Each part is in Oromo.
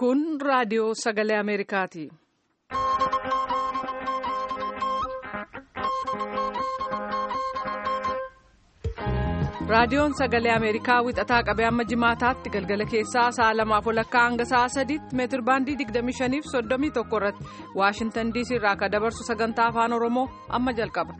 Kun raadiyoo sagalee Ameerikaati. Raadiyoon sagalee Ameerikaa wixataa qabee amma jimaataatti galgala keessaa sa'a lamaaf walakkaa hanga sa'a sadiitti meetir baandii 25 fi 31 irratti Waashintan DC irraa akka dabarsu sagantaa afaan Oromoo amma jalqaba.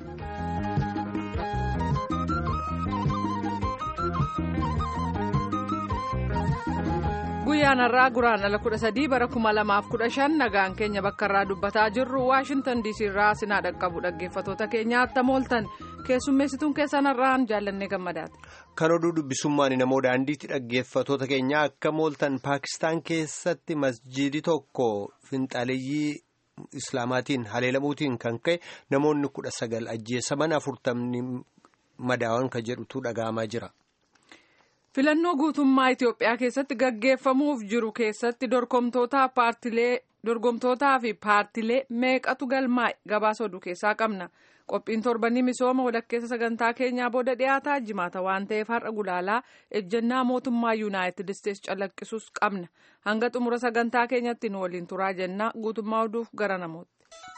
Guyyaan har'aa guraan ala 13 bara 2015 nagaan keenya bakka irraa dubbataa jirru Waashintan DC irraa sinaa dhaqqabu dhaggeeffatoota keenya attam ooltan. keessummeessituun keessan har'aan jaallannee gammadaati. Kan oduu dubbisummaan namoo daandiitti dhaggeeffatoota keenya akka mooltan Paakistaan keessatti masjiidi tokko finxaaleeyyii islaamaatiin haleelamuutiin kan ka'e namoonni kudha sagal ajjeesaman afurtamni madaawan kan jedhutu dhaga'amaa jira. Filannoo guutummaa Itoophiyaa keessatti gaggeeffamuuf jiru keessatti dorgomtootaa paartilee dorgomtootaa fi paartilee meeqatu galmaa'e gabaasa oduu keessaa qabna. qophiin torbanii misooma walakkeessa sagantaa keenyaa booda dhiyaataa jimaata waan ta'eef har'a gulaalaa ejjennaa mootummaa yuunaayitid isteetsi calaqqisuus qabna hanga xumura sagantaa keenyatti nu waliin turaa jennaa guutummaa oduuf gara namooti.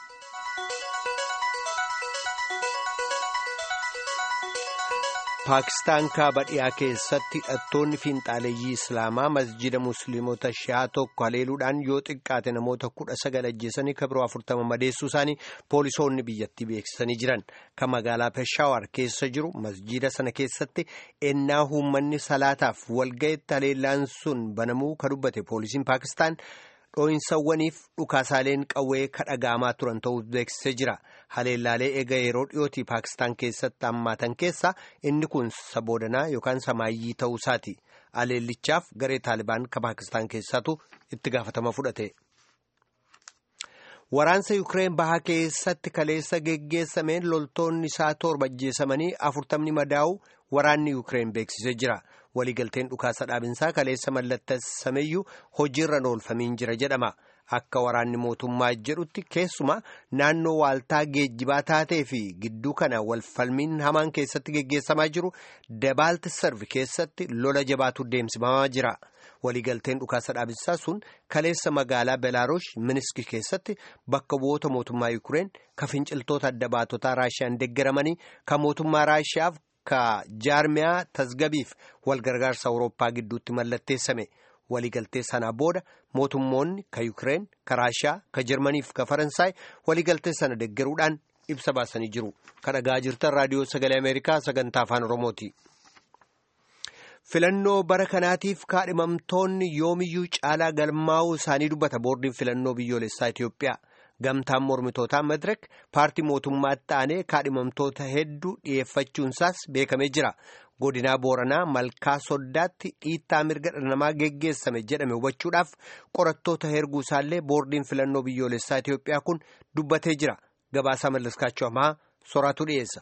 Paakistaan kaaba dhiyaa keessatti hidhattoonni fiinxaaleeyyii islaamaa masjida musliimota shi'aa tokko haleeluudhaan yoo xiqqaate namoota kudha sagal ajjeesanii kabiroo afurtama madeessuu isaanii poolisoonni biyyattii beeksisanii jiran kan magaalaa peshaawar keessa jiru masjida sana keessatti ennaa uummanni salaataaf walga'itti haleellaan sun banamuu ka dubbate poolisiin paakistaan. dhoo'insawwaniif dhukaasaaleen qawwee kadhagaamaa turan ta'uu beeksisee jira haleellaalee eega yeroo dhiyootii paakistaan keessatti hammaatan keessaa inni kun saboodanaa yookaan samaayyii ta'uu isaati haleellichaaf garee taalibaan ka paakistaan keessaatu itti gaafatama fudhate. waraansa yukireen bahaa keessatti kaleessa geggeessameen loltoonni isaa torba ajjeesamanii afurtamni madaa'u waraanni yukireen beeksisee jira. waliigalteen dhukaasa dhaabinsaa kaleessa mallattasameyyuu hojiirra oolfamiin jira jedhama akka waraanni mootummaa jedhutti keessumaa naannoo waaltaa geejjibaa taatee fi gidduu kana walfalmiin hamaan keessatti geggeessamaa jiru dabaalti sarvi keessatti lola jabaatu deemsifamaa jira waliigalteen dhukaasa dhaabinsaa sun kaleessa magaalaa belaarush miniski keessatti bakka bu'oota mootummaa yukureen ka finciltoota adda baatotaa raashiyaan deeggaramanii ka mootummaa raashiyaaf. ka jaarmiyaa tasgabiif walgargaarsa awurooppaa gidduutti mallatteessame waliigaltee sanaa booda mootummoonni ka yukireen ka raashiyaa ka jarmaniif ka faransaay waliigaltee sana deggeruudhaan ibsa baasanii jiru ka dhagaa jirtan raadiyoo sagalee ameerikaa sagantaa afaan oromooti. filannoo bara kanaatiif kaadhimamtoonni yoomiyyuu caalaa galmaa'uu isaanii dubbata boordiin filannoo biyyoolessaa itiyoophiyaa. gamtaan mormitootaa madirek paartii mootummaatti aanee kaadhimamtoota hedduu dhiyeeffachuunsaas beekamee jira godinaa booranaa malkaa soddaatti dhiittaa mirga dhala namaa geggeessame jedhame hubachuudhaaf qorattoota herguu isaallee boordiin filannoo biyyoolessaa itiyoophiyaa kun dubbatee jira gabaasaa mallaskaachuu hamaa soraatu dhiyeessa.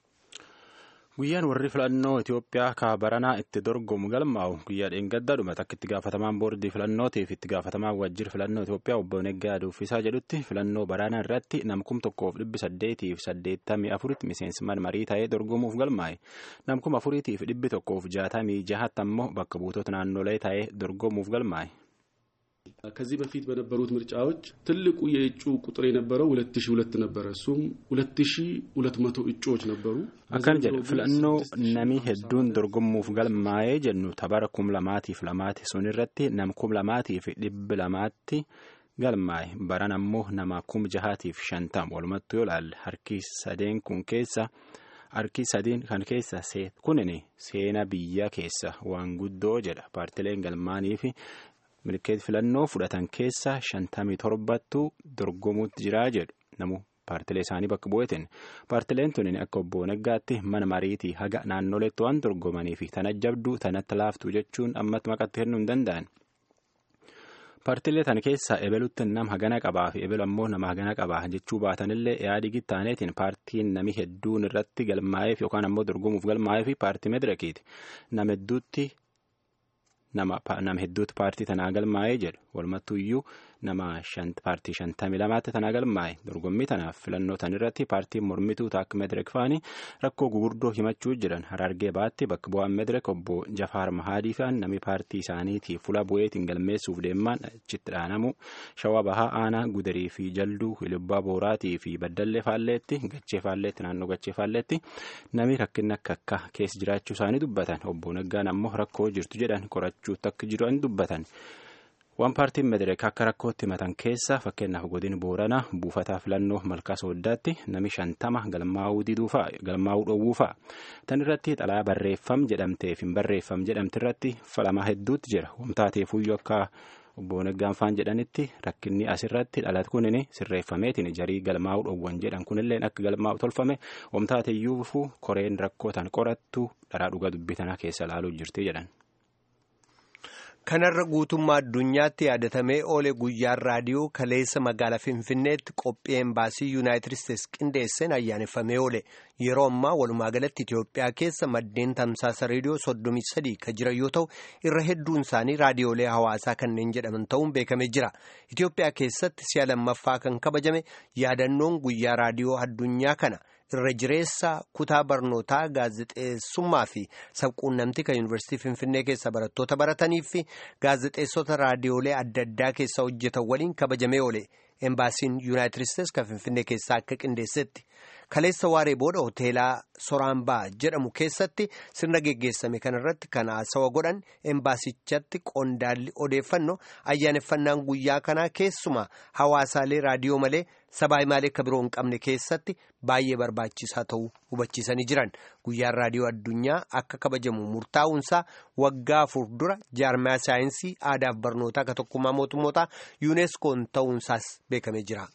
guyyaan warri filannoo Itoophiyaa kaabaranaa itti dorgomu galmaa'u guyyaa dheengaddaa dhumata akka itti gaafatamaan boordii filannootiif itti gaafatamaan wajjir filannoo Itoophiyaa obbo Neggaa Duffisaa jedhutti filannoo baraanaa irratti namkum tokkoof dhibbi saddeetiif saddeettamii afuritti miseensummaan marii ta'ee dorgomuuf galmaa'e namkum afuriitiif dhibbi tokkoof jaatamii jahatti ammoo bakka buutota naannolee ta'ee dorgomuuf galmaa'e. ከዚህ በፊት በነበሩት ምርጫዎች ትልቁ የእጩ ቁጥር የነበረው ሁለት ሺ ሁለት ነበረ እሱም ሁለት ሺ ሁለት መቶ እጩዎች ነበሩ akkana jedhe filannoo namii hedduun dorgomuuf galmaa'ee jennu tabara kum lamaatiif lamaati sun irratti nam kum lamaatiif dhibbi lamaatti galmaa'e baran ammoo nama kum jahaatiif shantam walumattu yoo ilaalle harki sadeen kun keessa harki sadeen kan keessa kunin seena biyya keessa waan guddoo jedha paartileen galmaanii fi milkeet filannoo fudhatan keessa shantamii torbattu dorgomuutti jiraa jedhu namu paartilee isaanii bakka bu'eetin paartileen tunin akka obbo Naggaatti mana mariitii haga naannoleetti waan dorgomanii fi tana jabduu tanatti laaftuu jechuun ammatti maqatti kennuu hin danda'an. paartilee tan keessaa ebelutti nam hagana qabaa fi ebelu ammoo nama hagana qabaa jechuu baatanillee yaadi gittaaneetiin paartiin nami hedduun irratti galmaa'eef yookaan ammoo dorgomuuf galmaa'eef paartii medirakiiti nama hedduutti. nama hedduutti paartii tanaa galmaa'ee jedhu walumattuuyyuu nama paartii shantamii lamaatti tana galmaa'e dorgommii tanaaf filannoo tan irratti paartiin mormituu taak medirek faanii rakkoo gugurdoo himachuu jiran harargee baatti bakka bu'aan medirek obbo jafaar mahaadii faan namni paartii isaaniitii fuula bu'eetiin galmeessuuf deemaan achitti dhaanamu shawaa bahaa aanaa gudarii fi jalduu ilbbaa booraatii fi baddallee faalleetti gachee faalleetti naannoo gachee faalleetti namni rakkinni akka akka keessa jiraachuu isaanii dubbatan obbo Naggaan ammoo rakkoo jirtu jedhan qorachuutti akka jiran dubbatan. waan paartiin medereek akka rakkootti himatan keessa fakkeenyaaf godin booranaa buufataa filannoo malkaa sooddaatti nami shantama galmaa'uu diduufaa galmaa'uu dhoowwuufaa tan irratti xalaa barreeffam jedhamteef hin barreeffam jedhamte irratti falamaa hedduutti jira wamtaateefuyyuu akka obbo Naggaan faan jedhanitti rakkinni asirratti dhalate kunin sirreeffameetiin jarii galmaa'uu dhoowwan jedhan kunilleen akka galmaa'u tolfame wamtaateeyyuufu koreen rakkoo tan qorattu dharaa dhuga dubbitanaa keessa ilaaluu jirti jedhan. kanarra guutummaa addunyaatti yaadatamee oole guyyaan raadiyoo kaleessa magaalaa finfinneetti qophii embaasii yuunaayitid isteetsi qindeesseen ayyaaneffamee oole yeroo ammaa walumaa galatti itiyoophiyaa keessa maddeen tamsaasa reediyoo soddomii sadii kan jiran yoo ta'u irra hedduun isaanii raadiyoolee hawaasaa kanneen jedhaman ta'uun beekamee jira itiyoophiyaa keessatti si'a lammaffaa kan kabajame yaadannoon guyyaa raadiyoo addunyaa kana. irra jireessa kutaa barnootaa gaazexeessummaa fi sabquunnamtii kan yuunivarsiitii finfinnee keessa barattoota baratanii fi gaazexeessota raadiyoolee adda addaa keessa hojjetan waliin kabajamee oole embaasiin yuunaayitid isteetsi kan finfinnee keessaa akka qindeessetti kaleessa waaree booda hoteelaa soraambaa jedhamu keessatti sirna geggeessame kanarratti kan haasawa godhan embaasichatti qondaalli odeeffannoo ayyaaneffannaan guyyaa kanaa keessumaa hawaasaalee raadiyoo malee sabaa himaalee akka biroo hin qabne keessatti baay'ee barbaachisaa ta'uu hubachiisanii jiran guyyaan raadiyoo addunyaa akka kabajamu murtaa'uunsaa waggaa afur dura jaarmaa saayinsii aadaaf barnootaa akka tokkummaa mootummootaa yuuneskoon ta'uunsaas beekamee jira.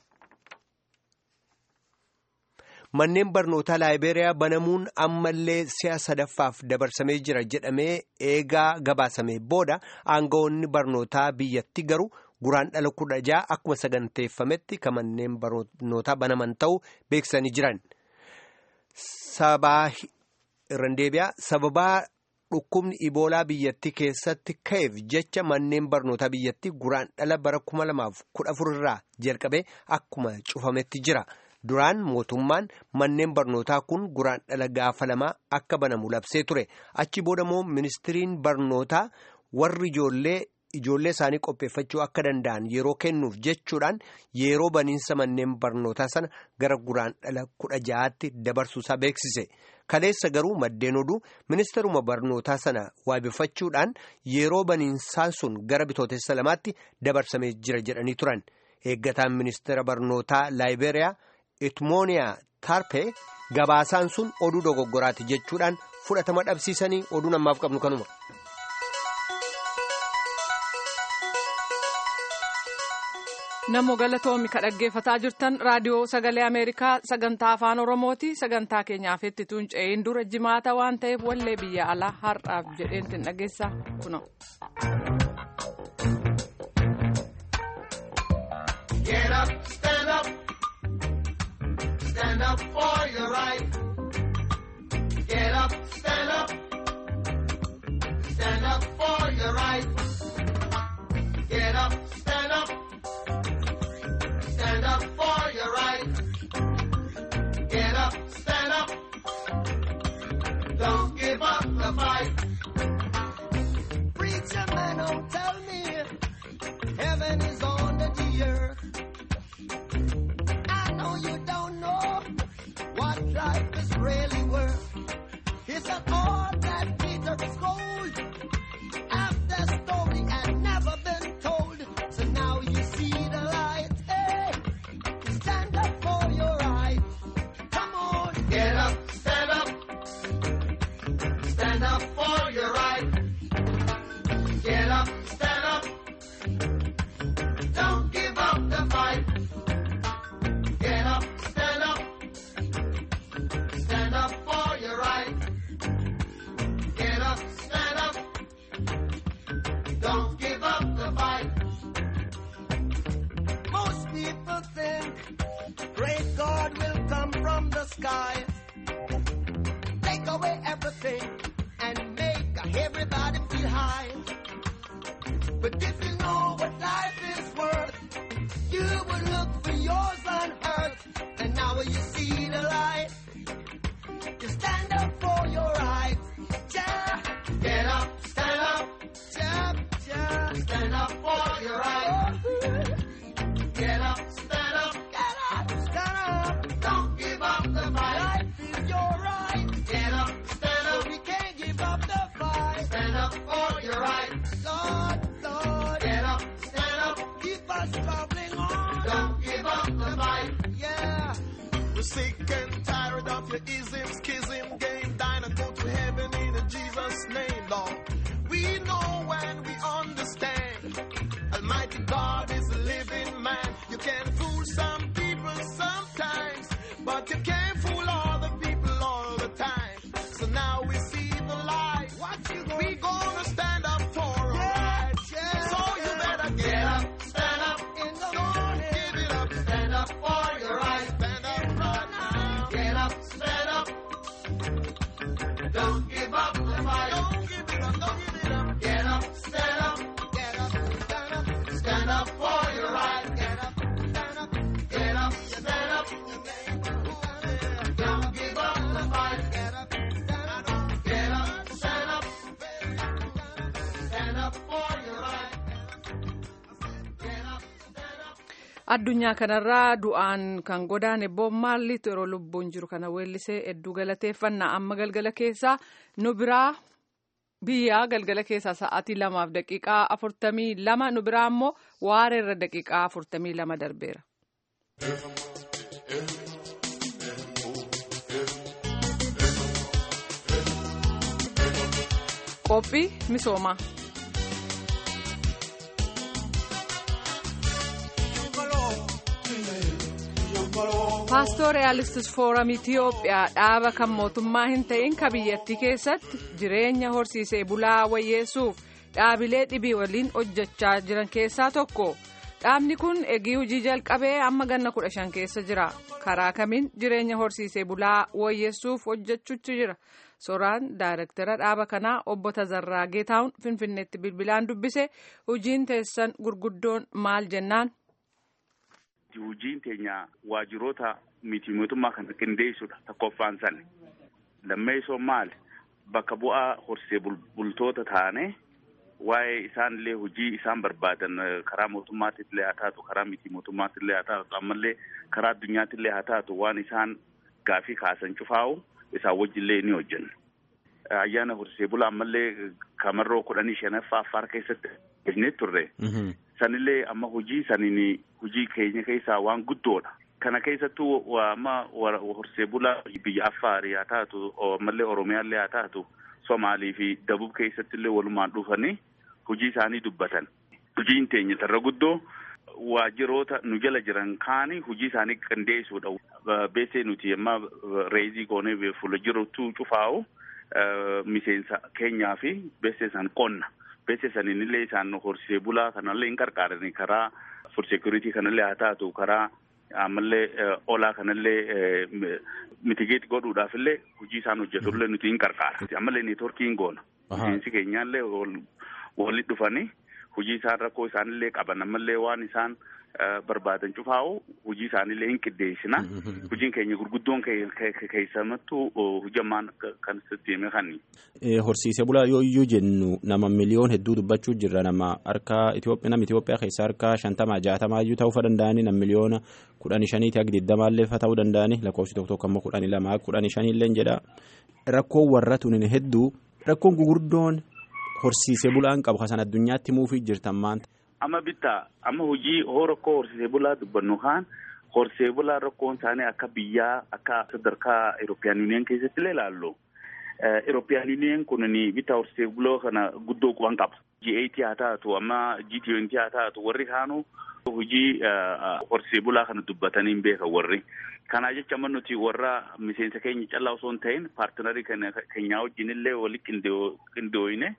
manneen barnootaa laayibeeriyaa banamuun ammallee si'a sadaffaaf dabarsamee jira jedhamee eegaa gabaasame booda aangawoonni barnootaa biyyatti garuu guraan dhala kudha ja'a akkuma saganteeffametti kan manneen barnootaa banaman ta'uu beeksisanii jiran. sabaa irraan deebi'aa sababaa dhukkubni iboolaa biyyattii keessatti ka'eef jecha manneen barnootaa biyyattii guraan dhala bara kuma lamaaf kudha afur irraa jalqabee akkuma cufametti jira. duraan mootummaan manneen barnootaa kun guraan dhala gaafa lamaa akka banamu labsee ture achi booda immoo ministiriin barnootaa warri ijoollee ijoollee isaanii qopheeffachuu akka danda'an yeroo kennuuf jechuudhaan yeroo baniinsa manneen barnootaa sana gara guraan dhala kudha ja'aatti dabarsuusaa beeksise kaleessa garuu maddeen oduu ministaruma barnootaa sana waabeffachuudhaan yeroo baniinsaan sun gara bitootessa lamaatti dabarsamee jira jedhanii turan eeggataan ministeera barnootaa laayibeeriyaa. itmooniyaa tarpee gabaasaan sun oduu dogoggoraati jechuudhaan fudhatama dhabsiisanii oduu namaaf qabnu kanuma. Namo galatoomi ka dhaggeeffataa jirtan raadiyoo sagalee Ameerikaa sagantaa afaan Oromooti sagantaa keenyaaf itti tuunce'een dura jimaata waan ta'eef wallee biyya alaa har'aaf jedheen dhageessa kuno. Stand up for your right. Get up, stand up. Stand up for your right. Get up, stand up. Stand up for your right. Get up, stand up. Don't give up the fight. Preacher man, don't tell me heaven is under the earth. I know you don't know what life is really worth. It's an all that Peter is gold. After story had never been told. So now you see the light. Hey, stand up for your right. Come on, get up, stand up. Stand up for your right. Get up, stand up. Don't give up the fight. Get up, stand up. Stand up for your right. Get up, stand up. Don't give up the fight. Most people think great God will come from the sky, take away everything, and make everybody feel high. But if you know what life is worth, We're sick and tired of your ism, schism, game, dine and go to heaven in Jesus' name, Lord. We know and we understand. Almighty God is a living man. You can fool some people sometimes, but you can't fool all the people all the time. So now we see the light. What you we gonna stand up for our rights. So you better get up, stand up in the morning. Give it up, stand up for your rights. Stand up right now. Get up, stand up. Don't give up the fight. Don't give it up, don't give it up. Get up, stand up. Get up, stand up. Stand up for your right. Get up, stand up. Get up, stand up. Don't give up the fight. Get up, stand up. Get up, stand up. Stand up for your right. Get up, stand up. addunyaa kanarraa du'aan kan godaane Bob Marleytu yeroo lubbuun jiru kana weellisee hedduu galateeffannaa amma galgala keessaa nu biraa biyyaa galgala keessaa sa'aatii lamaaf daqiiqaa afurtamii lama nu biraa immoo waareerra daqiiqaa afurtamii lama darbeera. qophii misoomaa. paastooriyalistis fooram itiyoophiyaa dhaaba kan mootummaa hin ta'in ka biyyattii keessatti jireenya horsiisee bulaa wayyeessuuf dhaabilee dhibii waliin hojjechaa jiran keessaa tokko dhaabni kun eegii hojii jalqabee amma ganna kudha shan keessa jira karaa kamiin jireenya horsiisee bulaa wayyeessuuf hojjechuutu jira soraan daayirektara dhaaba kanaa obbo Tazarraa Geetaawun finfinneetti bilbilaan dubbise hojiin teessan gurguddoon maal jennaan. Hojiin teenya waajjiroota miti mootummaa kana qindeessudha tokkoffaan san lammeessoo maali bakka bu'aa horsee bultoota taane waa'ee isaanillee hojii isaan barbaadan karaa mootummaattillee haa taatu karaa miti mootummaattillee haa taatu ammallee karaa addunyaattillee haa taatu waan isaan gaafii kaasan cufaa'u isaan wajjillee ni hojjenna. Ayyaana horsee bulaa ammallee kamarroo kudhanii shanaffaa affaar keessatti hojjennee turre. sanillee amma hojii saniin hojii keenya keessaa waan guddoodha. Kana keessattuu amma horsee bulaa biyya Affaarii haa taatu ammallee Oromiyaallee haa taatu Somaalii fi Dabub keessattillee walumaan dhufanii hojii isaanii dubbatan. Hojiin teenya irra guddoo waajjiroota nu jala jiran kaani hojii isaanii qindeessuudha. Beesee nuti amma reezii goonee fuula jirutu cufaa'u miseensa keenyaa fi beesee san qonna. beeksisa saniinillee isaan horsee bulaa kanallee hin qarqaarani karaa for security kanallee haa taatu karaa ammallee olaa kanallee mitigeet godhuudhaafillee hojii isaan hojjetullee nuti hin qarqaara. Ammallee neetworkii hin goona. Miseensi keenyaallee walitti dhufanii hojii isaan rakkoo isaanillee qaban ammallee waan isaan barbaadan cufaa'u hojii isaanillee hin qindeessina. Hojiin keenya gurguddoon keessamattuu hojjamaan kan sitti hime kanni. Horsiisee bulaa yoo iyyuu jennu nama miliyoon hedduu dubbachuu jirra nama harka Itoophiyaa nama Itoophiyaa keessaa harka shantamaa jaatamaa iyyuu ta'uu danda'ani nama miliyoona kudhanii shaniiti akka digdamaallee fa ta'uu danda'ani lakkoofsi tokko tokko ammoo kudhanii lamaa kudhanii shaniillee jedha. Rakkoon warra tunin hedduu rakkoon gugurdoon horsiisee bulaan qabu kasan addunyaatti muufii jirtan maanta. Amma bittaa amma hojii hoo rakkoo horsiisee bulaa dubbannu kaan horsee bulaa rakkoon isaanii akka biyyaa akka sadarkaa Eurooppiyaan Yuuniyeen keessatti illee ilaallu. Eurooppiyaan Yuuniyeen kun bitta horsee bulaa kana guddoo quban qaba. G8 haa taatu amma G20 haa taatu warri kaanuu hojii horsee bulaa kana dubbatanii hin beekan warri. Kanaa jecha amma nuti warra miseensa keenya callaa osoo hin ta'in paartinarii keenyaa wajjin illee walitti qindooyine.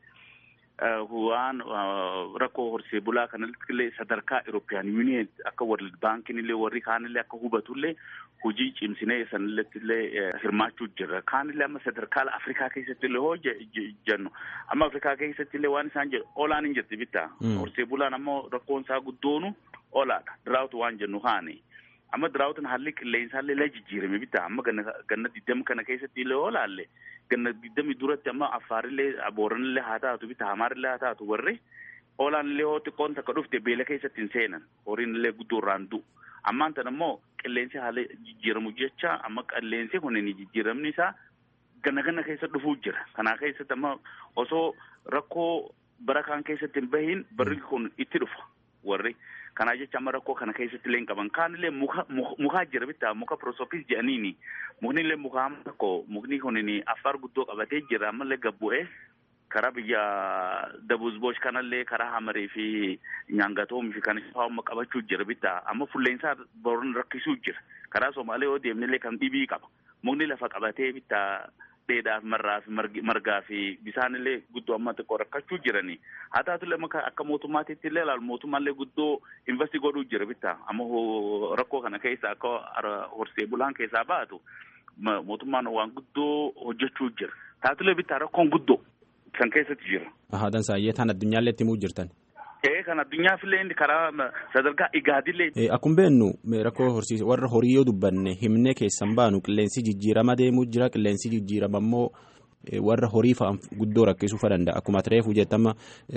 waan rakkoo horsee bulaa kanatti illee sadarkaa Eurooppiyaan Yuuniyeen akka World Baankiin illee warri kaanillee akka hubatullee hojii cimsinee sanilletti illee hirmaachuu jirra. Kaanillee amma sadarkaa Afrikaa keessatti illee hoo jennu amma Afrikaa keessatti illee waan isaan jedhu olaan hin jirti bittaa. Horsee bulaan ammoo rakkoon isaa guddoonu olaadha. Diraawutu waan jennu haani. Amma diraawutin haalli qilleensaallee illee jijjiirame bittaa. Amma ganna digdama kana keessatti illee olaalle. ganna digdami duratti amma affaarillee booranillee haa taatu bita hamaarillee haa taatu warri olaanillee hoo xiqqoon takka dhufte beela keessatti hin seenan horiinillee guddoo irraan du'u ammaan tan ammoo qilleensi haala jijjiiramu jecha amma qilleensi kun jijjiiramni isaa ganna ganna keessa dhufuu jira kanaa keessatti amma osoo rakkoo bara kaan keessatti hin bahin barri kun itti dhufa warri Kanaa jecha amma rakkoo kana keessatti illee hin qaban. Kaanillee muka mukaa jira bitaa muka prosopis jedhaniini. Mukni illee mukaa amma tokko mukni kunini affaar guddoo qabatee jira ammallee gabbu'ee karaa biyya dabuzboosh kanallee karaa hamarii fi nyaangatoomii fi kan amma qabachuu jira bitaa amma fulleensaa boron rakkisuu jira. Karaa Somaalee yoo deemnillee kan dhibii qaba. Mukni lafa qabatee bitaa dheedhaaf marraa fi margaa fi bisaanillee guddoo amma xiqqoo rakkachuu jirani. Haa taatullee akka mootummaatitti illee ilaalu mootummaallee guddoo investi godhuu jira bitaa. Amma rakkoo kana keessa akka horsee bulaan keessaa baatu mootummaan waan guddoo hojjechuu jira. Taatullee bitaa rakkoon guddoo kan keessatti jira. Haadan saayyee tan addunyaallee itti himuu jirtan. Ee kan addunyaafillee karaa sadarkaa igaadillee. Akkuma beennu rakkoo horsiise warra horii yoo dubbanne himnee keessan baanu qilleensi jijjiirama deemuu jira qilleensi jijjiirama immoo warra horii fa'aan guddoo rakkisuu danda'a akkuma reefu jettama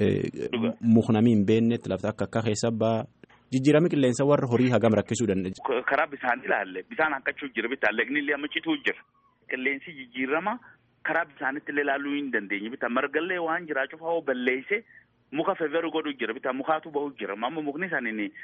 muknamii hin beeknetti lafti akka akka keessa ba'a. Jijjiirama qilleensa warra horii hagam rakkisuu danda'a. Karaa bishaan ilaalle bishaan hankachuu jira bitaa lagni illee amma cituu jira. Qilleensi jijjiirama karaa bisaanitti illee ilaaluu hin dandeenye bitaa margallee waan jiraachuuf haa balleesse. muka feveru godhu jira bitaa mukaatu bahu jira amma mukni isaanii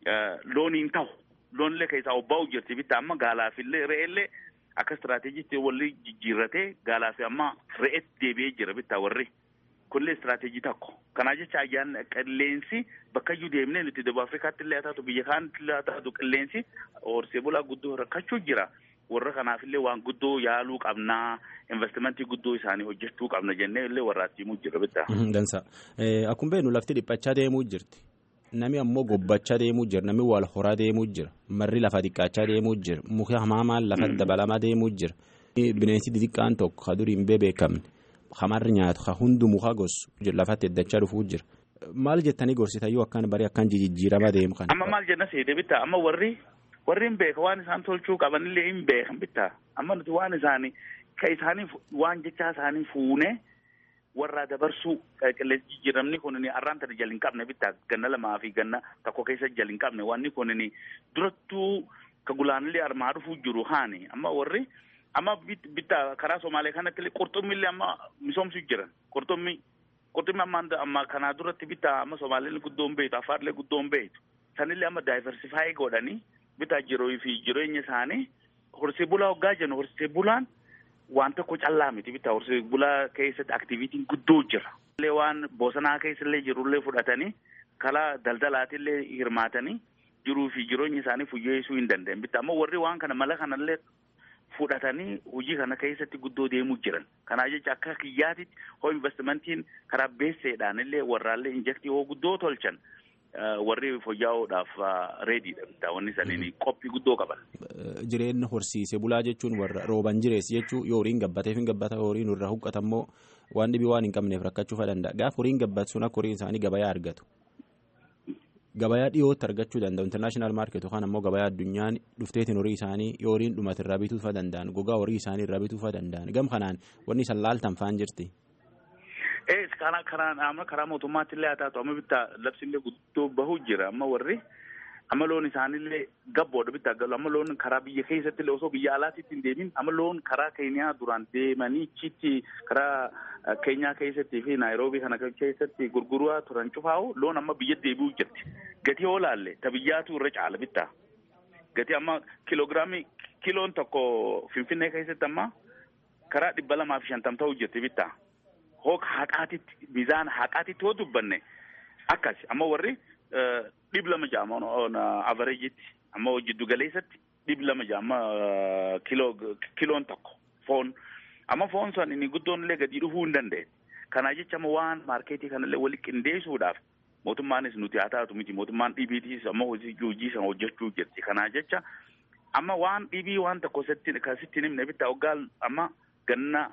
looniin ta'u loonillee keessaa obba'u jirti bitaa amma gaalaafillee re'eellee akka istiraateejiitti walli jijjiirratee gaalaafi amma re'eetti deebi'ee jira bitaa warri kunillee istiraateejii tokko kanaa jecha ayyaan qilleensi bakka iyyuu deemnee nuti daba afrikaatti illee haa taatu biyya kaanitti illee haa taatu qilleensi horsee bulaa guddoo rakkachuu jira. warra kanaafillee waan guddoo yaaluu qabnaa investimentii guddoo isaanii hojjechuu qabna jennee illee warraatti himuu jira bitaa. Dansa akkuma beeknu lafti dhiphachaa deemuu jirti nami ammoo gobbachaa deemuu jira nami wal horaa deemuu jira marri lafa xiqqaachaa deemuu jira muki hamaamaan lafa dabalamaa deemuu jira bineensi xixiqqaan tokko ka durii hin beekamne hamarri nyaatu ka hundi muka gosu lafatti eddachaa dhufuu jira. Maal jettanii gorsitayyuu akkaan barii akkaan jijjiiramaa deemu kana. Amma maal jenna seete bitaa amma warri warri hin beeka waan isaan tolchuu qabanillee hin beekan bitaa amma nuti waan isaanii ka isaanii waan jechaa isaanii fuunee warraa dabarsuu qilleensi jijjiiramni kun arraan tana jala hin qabne bitaa ganna lamaa fi ganna tokko keessa jala hin qabne wanni kun durattuu ka gulaanillee armaa dhufuu jiru haani amma warri amma bitaa karaa Somaalee kanatti qurxummiillee amma misoomsuu jiran qurxummii qurxummii amma amma kanaa duratti bitaa amma Somaaleen guddoon beektu Afaarlee guddoon beektu sanillee amma daayiversifaayi godhanii bitaa jiruu fi jireenya isaanii horsee bulaa hoggaa jennu horsee bulaan waan tokko callaa miti bitaa horsee bulaa keessatti aktiviitiin guddoo jira. illee waan bosonaa keessallee jirullee fudhatanii kalaa daldalaatillee hirmaatanii jiruu fi jireenya isaanii fuyyeessuu hin danda'an bitaa ammoo warri waan kana mala kanallee fudhatanii hojii kana keessatti guddoo deemuu jiran kanaa jecha akka kiyyaatitti hoo investimentiin karaa beesseedhaan illee warraallee injektii hoo guddoo tolchan. warri fooyya'uudhaaf reediidha bitaa wanni saniin qophii guddoo qaban. Jireenya horsiise bulaa jechuun warra rooban jireessi jechuun yoo horiin gabbateef hin gabbata horiin irraa huqqatammoo waan dhibii waan hin qabneef rakkachuu danda'a gaafa horiin gabbatu sun akka horiin isaanii gabayaa argatu. Gabayaa dhiyootti argachuu danda'u intarnaashinaal maarket yookaan ammoo gabayaa addunyaan dhufteetiin horii isaanii yoo horiin dhumate irraa bituufa danda'an gogaa horii isaanii irraa bituufa danda'an gam kanaan wanni isaan laaltan faan jirti. ee karaa karaa amma karaa mootummaatti illee haa taatu amma bittaa labsiillee guddoo bahu jira amma warri amma loon isaanillee gabboodha bittaa galu amma loon karaa biyya keessatti illee osoo biyya alaatitti hin deemin amma loon karaa keenyaa duraan deemanii chitti karaa keenyaa keessatti fi naayiroobii kana keessatti gurguraa turan cufaa'u loon amma biyya deebi'uu jirti gatii yoo laalle ta biyyaatu irra caala bittaa gatii amma kiloogiraamii kiloon tokko finfinnee keessatti amma karaa dhibba lamaa fi shantam ta'uu jirti bittaa. hooka haqaatitti miizaana haqaatitti hoo dubbanne akkas amma warri dhib lama jaama avareejitti amma jiddu galeessatti dhib lama jaama kiloo kiloon tokko foon amma foon san inni guddoon illee gadi dhufuu hin danda'e kanaa jecha amma waan maarkeetii kanallee wali qindeessuudhaaf mootummaanis nuti haa taatu miti mootummaan dhibiitiis amma hojii san hojjechuu jirti kanaa jecha amma waan dhibii waan tokko sitti himne bitaa hoggaa amma ganna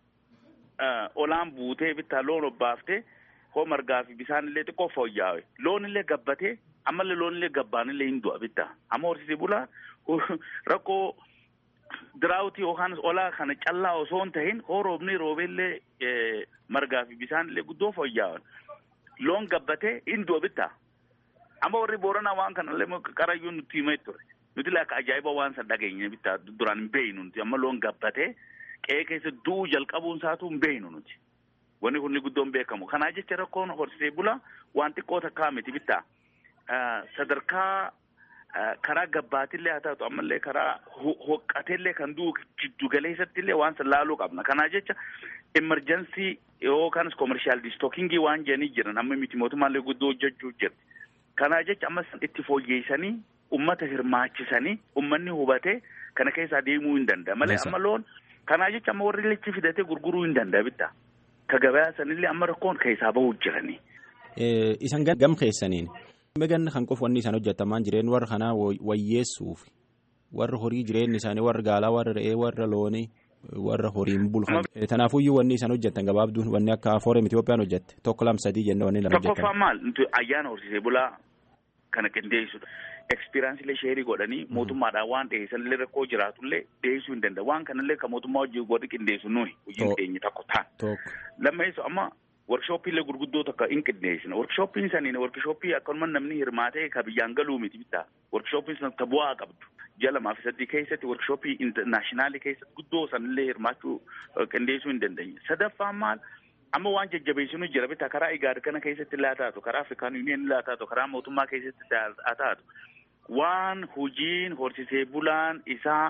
olaan buutee bittaa loon obbaaftee hoo margaa fi bisaan illee xiqqoo fooyyaawe loon illee gabbatee ammallee loon illee gabbaan illee hin du'a bittaa amma horsiise bulaa rakkoo diraawutii yookaan olaa kana callaa osoo hin tahin hoo roobni roobeellee margaa fi bisaan illee guddoo fooyyaawan loon gabbatee hin du'a bittaa amma warri booranaa waan kanallee qarayyuu nutti himee ture nuti illee akka ajaa'iba waan san dhageenye bittaa duraan hin beeynu nuti amma loon gabbatee. qe'ee keessa du'uu jalqabuun isaatu hin beeknu nuti wanni kun guddoon beekamu kanaa jecha rakkoon horsiisee bulaa waan xiqqoo takkaa miti bittaa sadarkaa karaa gabbaatillee haa taatu ammallee karaa hoqqateellee kan du'u jiddu galeessattillee waan san laaluu qabna kanaa jecha emerjensii yookaan koomershaal distookingii waan jedhanii jiran amma miti mootummaallee guddoo hojjechuu jirti kanaa jecha amma san itti fooyyeessanii ummata hirmaachisanii ummanni hubatee kana keessa deemuu hin danda'a malee amma loon kanaa jecha amma warri lechi fidatee gurguruu hin danda'a bitta ka gabayaa sanillee amma rakkoon keessaa bahuu jiranii. Isan gam keessaniin megan kan qofa wanni isaan hojjetamaan jireen warra kanaa wayyeessuuf warra horii jireenyi isaanii warra gaalaa warra re'ee warra loonii warra horiin bulfan. Tanaafuyyuu wanni isaan hojjetan gabaabduun wanni akka foorem Itoophiyaan hojjette tokko lama sadii jenne wanni lama hojjetan. Tokkoffaa maal ayyaana horsiisee bulaa kana qindeessudha. Ekspiriyaansiilee sheerii godhanii mootummaadhaan waan dhiyeessanillee rakkoo jiraatullee dhiyeessuu hin danda'a. Waan kanallee kan mootummaa hojii godhi qindeessu nuyi hojiin keenya tokko ta'a. Lammeessu amma workshooppiilee gurguddoo takka hin qindeessina. Workshooppiin saniin workshooppii akkanuma namni hirmaatee ka biyyaan galuu miti bitaa. Workshooppiin sun ta bu'aa qabdu. Ji'a lamaa fi sadii keessatti workshooppii intarnaashinaali keessatti guddoo sanillee hirmaachuu qindeessuu hin dandeenye. Sadaffaan maal? amma waan jajjabeessinu jira bitaa karaa igaad kana keessatti illee haa taatu karaa afrikaan yuuniyen illee haa taatu karaa mootummaa keessatti haa taatu waan hojiin horsiisee bulaan isaa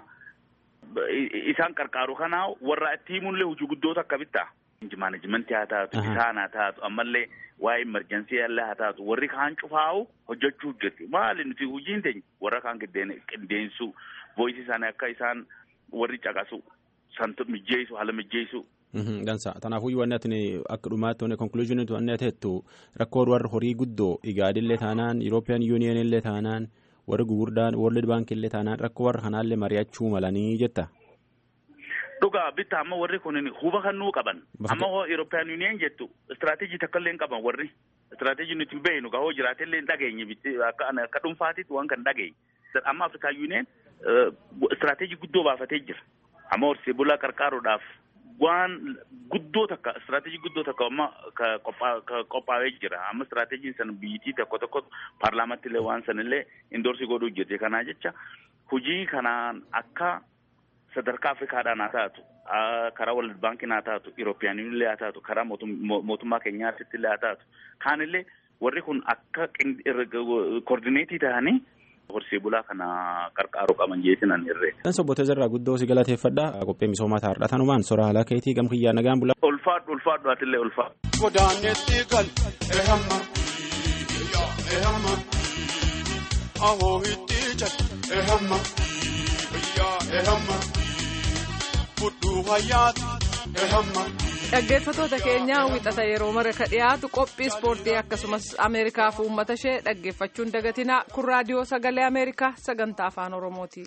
isaan qarqaaru kanaa warra itti himuunillee hojii guddoota akka bittaa. Maanajimentii haa taatu isaan haa taatu ammallee waa'ee emerjensii illee haa taatu warri kaan cufaa'u hojjechuu jirti maali nuti hojiin teenya warra kaan qindeessu voisii isaanii akka isaan warri caqasu santu mijjeessu haala mijjeessu Dansa kanaafuu wanni ati akka dhumaatti wanni konkuluuziyooniitu wanni ati jettu rakkoo warra horii guddoo igaadillee taanaan Yurooppiyaan yuuniyen illee taanaan warri gugurdaan World Bank illee taanaan rakkoo warra kanaallee mari'achuu malanii jetta. Dhugaa bitta amma warri kun huba kannuu qaban amma hoo Yurooppiyaan yuuniyen jettu istiraatejii takka illee qaban warri istiraatejii nuti hin beeknu gahoo jiraatellee hin dhageenye akka dhuunfaatitti waan kan dhageenye amma Afrikaa yuuniyen istiraatejii guddoo baafatee jira amma horsiisee bulaa qarqaaruudhaaf waan guddoo takka istiraatejii guddoo takka amma qophaa'ee jira amma istiraatejiin san biyyittii tokko tokko paarlaamatti illee waan san illee indoorsii godhuu jirti kanaa jecha hojii kanaan akka sadarkaa afrikaadhaan haa taatu karaa walid baankiin haa taatu irooppiyaan illee haa taatu karaa mootummaa keenyaatti illee haa taatu kaanillee warri kun akka koordineetii ta'anii horsee bulaa kana qarqaaru qaban jeetinan irree. Kan sobboota irraa guddoo si galateeffadha. Qophee misoomaa taa'aadha. Tanumaan sora haala keetii gam kiyyaa nagaan bulaa. Ulfaadhu ulfaadhu atillee ulfaadhu. Godaanetti gal ehamma ehamma ahoo itti jal ehamma ehamma fudhuu hayyaati ehamma. Dhaggeeffatoota keenya wixata yeroo mara ka dhiyaatu qophii ispoortii akkasumas Ameerikaa fi uummata ishee dhaggeeffachuun dagatinaa kun raadiyoo sagalee Ameerikaa sagantaa afaan Oromooti.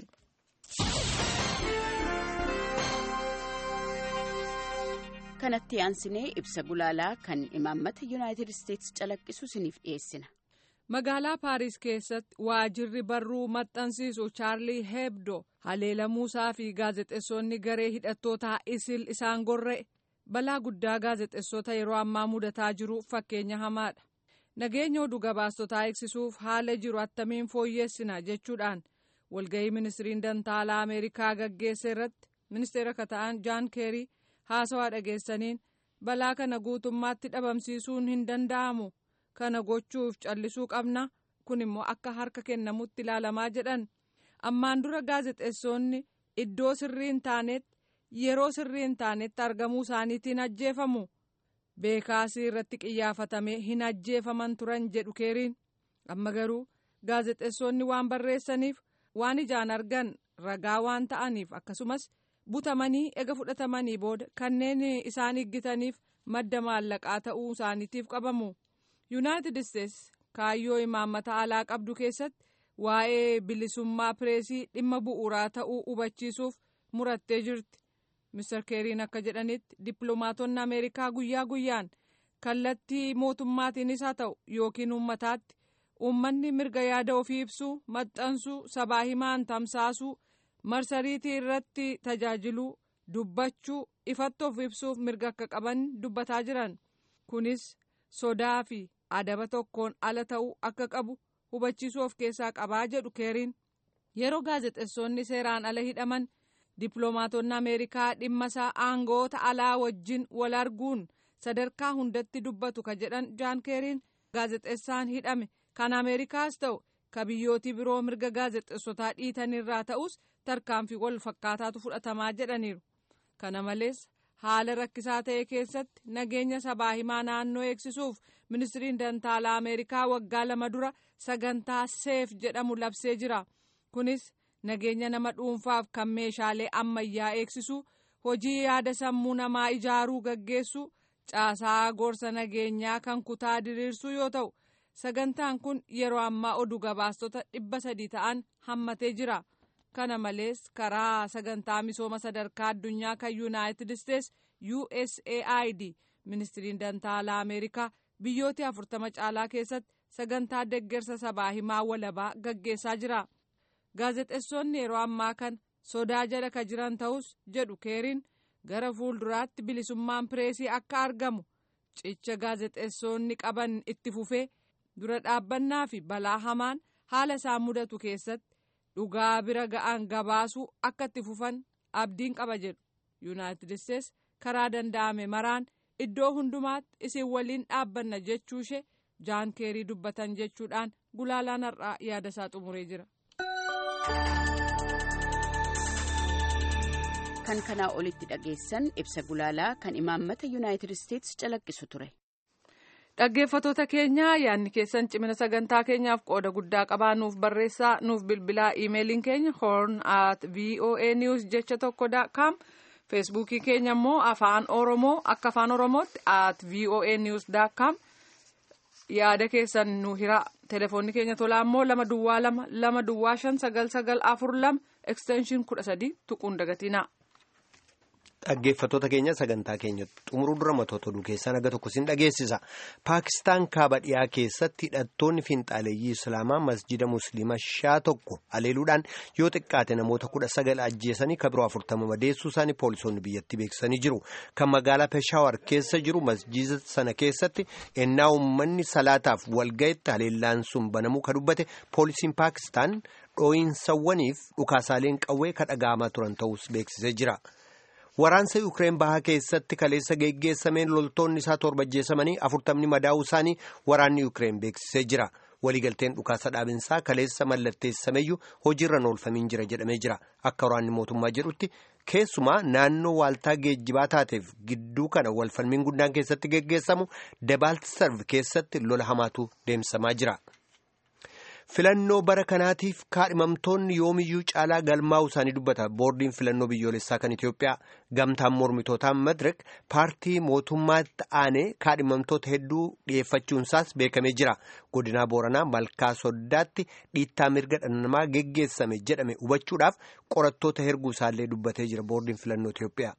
Kanatti aansinee ibsa gulaalaa kan imaammata Yuunaayitid Isteetsi calaqqisu isiniif dhiyeessina. Magaalaa Paariis keessatti waajirri barruu maxxansiisu Chaarlii Hebdo haleelamuusaa fi gaazexeessonni garee hidhattootaa isil isaan gorra'e. balaa guddaa gaazexeessota yeroo ammaa mudataa jiru fakkeenya hamaadha nageenya oduu gabaastotaa eegsisuuf haala jiru attamiin fooyyeessina jechuudhaan walgahii ministiriin dantaalaa ameerikaa gaggeesse irratti ministeera kata'an jaan keerii haasawaa dhageessaniin balaa kana guutummaatti dhabamsiisuun hin danda'amu kana gochuuf callisuu qabna kun immoo akka harka kennamutti ilaalamaa jedhan ammaan dura gaazexeessonni iddoo sirrii hin taanetti yeroo sirrii hin taanetti argamuu isaaniitiin ajjeefamu beekaasii irratti qiyyaafatamee hin ajjeefaman turan jedhu keeriin amma garuu gaazexeessonni waan barreessaniif waan ijaan argan ragaa waan ta'aniif akkasumas butamanii ega fudhatamanii booda kanneen isaan higgitaniif madda maallaqaa ta'uu isaaniitiif qabamu yuunaayitid isteetsi kaayyoo imaammata alaa qabdu keessatti waa'ee bilisummaa pireesii dhimma bu'uuraa ta'uu hubachiisuuf murattee jirti. Mr. Keeriin akka jedhanitti dippiloomaatonni Ameerikaa guyyaa guyyaan kallattii mootummaatiinis haa ta'u yookiin uummataatti uummanni mirga yaada ofii ibsuu maxxansuu sabaa himaan tamsaasuu marsariitii irratti tajaajiluu dubbachuu ifatti of ibsuuf mirga akka qaban dubbataa jiran kunis sodaa fi adaba tokkoon ala ta'uu akka qabu hubachiisuu of keessaa qabaa jedhu keeriin yeroo gaazexeessonni seeraan ala hidhaman. dippiloomaatonni ameerikaa dhimma isaa aangoota alaa wajjin wal arguun sadarkaa hundatti dubbatu ka jedhan jaan keeriin gaazexeessaan hidhame kan ameerikaas ta'u ka biyyootii biroo mirga gaazexeessotaa dhiitanirraa ta'us tarkaanfii wal fakkaataatu fudhatamaa jedhaniiru kana malees haala rakkisaa ta'e keessatti nageenya sabaa himaa naannoo eegsisuuf ministiriin dantaalaa ameerikaa waggaa lama dura sagantaa seef jedhamu labsee jira kunis nageenya nama dhuunfaaf kan meeshaalee ammayyaa eegsisu hojii yaada sammuu namaa ijaaruu gaggeessu caasaa gorsa nageenyaa kan kutaa diriirsuu yoo ta'u sagantaan kun yeroo ammaa oduu gabaastota dhibba sadii ta'an hammatee jira kana malees karaa sagantaa misooma sadarkaa addunyaa kan yuunaayitid isteets usaid ministiriin dantaalaa ameerikaa biyyoota afurtama caalaa keessatti sagantaa deggersa sabaa himaa walabaa gaggeessaa jira gaazexeessonni yeroo ammaa kan sodaa jala ka jiran ta'us jedhu keeriin gara fuulduraatti bilisummaan pireesii akka argamu cicha gaazexeessonni qaban itti fufee dura dhaabbannaa fi balaa hamaan haala isaan mudatu keessatti dhugaa bira ga'an gabaasuu akka itti fufan abdiin qaba jedhu yuunaayitid isteets karaa danda'ame maraan iddoo hundumaatti isin waliin dhaabbanna jechuushee jaan keerii dubbatan jechuudhaan gulaalaan har'aa yaada isaa xumuree jira. kan kanaa olitti dhageessan ibsa gulaalaa kan imaammata yuunaayitid isteets calaqqisu ture. dhaggeeffatoota keenya yaadni keessan cimina sagantaa keenyaaf qooda guddaa qabaa nuuf barreessaa nuuf bilbilaa iimeeliin keenya horn at voa news jecha tokko com feesbuukii keenya immoo afaan oromoo akka afaan oromootti at voa news com yaada keessan nu hiraa telefoonni keenya tolaa immoo lama duwwaa lama lama duwwaa shan sagal sagal afur lama ekstenshin kudha sadii tuquun dagatinaa. Dhaggeeffattoota keenya sagantaa keenya xumuruu dura matoota oduu keessaa naga tokko sin dhageessisa. Paakistaan kaaba dhiyaa keessatti hidhattoonni fiinxaaleeyyii Islaamaa masjida Musliimaa shaa tokko aleeluudhaan yoo xiqqaate namoota kudha sagal ajjeesanii kabiroo afurtama madeessuu isaanii poolisoonni biyyattii beeksisanii jiru. Kan magaalaa Peshawar keessa jiru masjida sana keessatti ennaa uummanni salaataaf walga'itti haleellaan sun banamuu ka dubbate poolisiin Paakistaan dhoo'insawwaniif dhukaasaaleen qawwee ka dhaga'amaa turan ta'us beeksisee jira. Waraansa Yuukireen bahaa keessatti kaleessa geggeessameen loltoonni isaa torba ajjeesamanii afurtamni madaa'uu isaanii waraanni Yuukireen beeksisee jira. Waliigalteen dhukaasa dhaabinsaa kaleessa mallatteessameyyuu hojiirra oolfamiin jira jedhamee jira. Akka waraanni mootummaa jedhutti keessumaa naannoo waaltaa geejjibaa taateef gidduu kana walfalmiin guddaan keessatti geggeessamu Debaalt Sarv keessatti lola hamaatu deemsamaa jira. filannoo bara kanaatiif kaadhimamtoonni yoomiyyuu caalaa galmaa'uu isaanii dubbata boordiin filannoo biyyoolessaa kan Itoophiyaa gamtaan mormitootaan madirek paartii mootummaatti aanee kaadhimamtoota hedduu dhiyeeffachuunsaas beekamee jira godinaa booranaa malkaa soddaatti dhiittaa mirga dhala namaa geggeessame jedhame hubachuudhaaf qorattoota herguu isaallee dubbatee jira boordiin filannoo Itoophiyaa.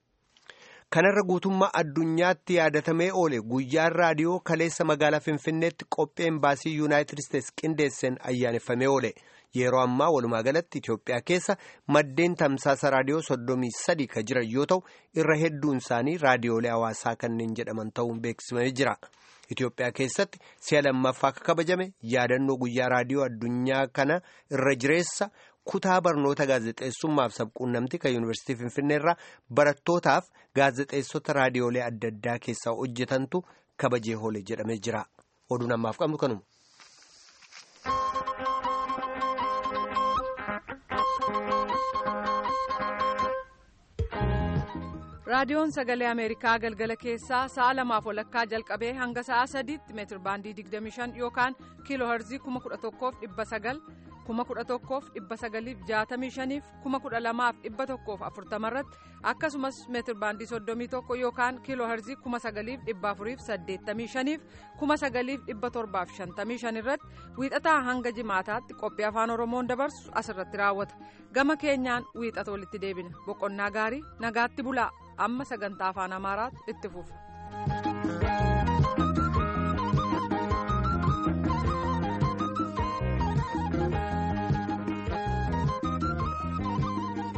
kanarra guutummaa addunyaatti yaadatamee oole guyyaan raadiyoo kaleessa magaalaa finfinneetti qopheen baasii yuunaayitid isteets qindeesseen ayyaaneffamee oole yeroo ammaa walumaa galatti itiyoophiyaa keessa maddeen tamsaasa raadiyoo soddomii sadii ka jiran yoo ta'u irra hedduun isaanii raadiyoolee hawaasaa kanneen jedhaman ta'uun beeksifamee jira itiyoophiyaa keessatti si'a lammaffaa akka kabajame yaadannoo guyyaa raadiyoo addunyaa kana irra jireessa. kutaa barnoota gaazexeessummaaf sabquunnamti kan yuunivarsiitii finfinneerraa barattootaaf gaazexeessota raadiyoolee adda addaa keessaa hojjetantu kabajee oole jedhamee jira oduun ammaaf qabnu kanuma. raadiyoon sagalee ameerikaa galgala keessaa sa'a lamaaf walakkaa jalqabee hanga sa'a sadiitti meetir baandii 25 yookaan kiiloo herzii 11,900 11,965 12,140 irratti akkasumas meetir baandii 31 yookaan kiiloo herzii 9,485 9,755 irratti wiixataa hanga jimaataatti qophii afaan oromoon dabarsu asirratti raawwata gama keenyaan wiixata walitti deebina boqonnaa gaarii nagaatti bulaa amma sagantaa afaan amaaraatu itti fufa.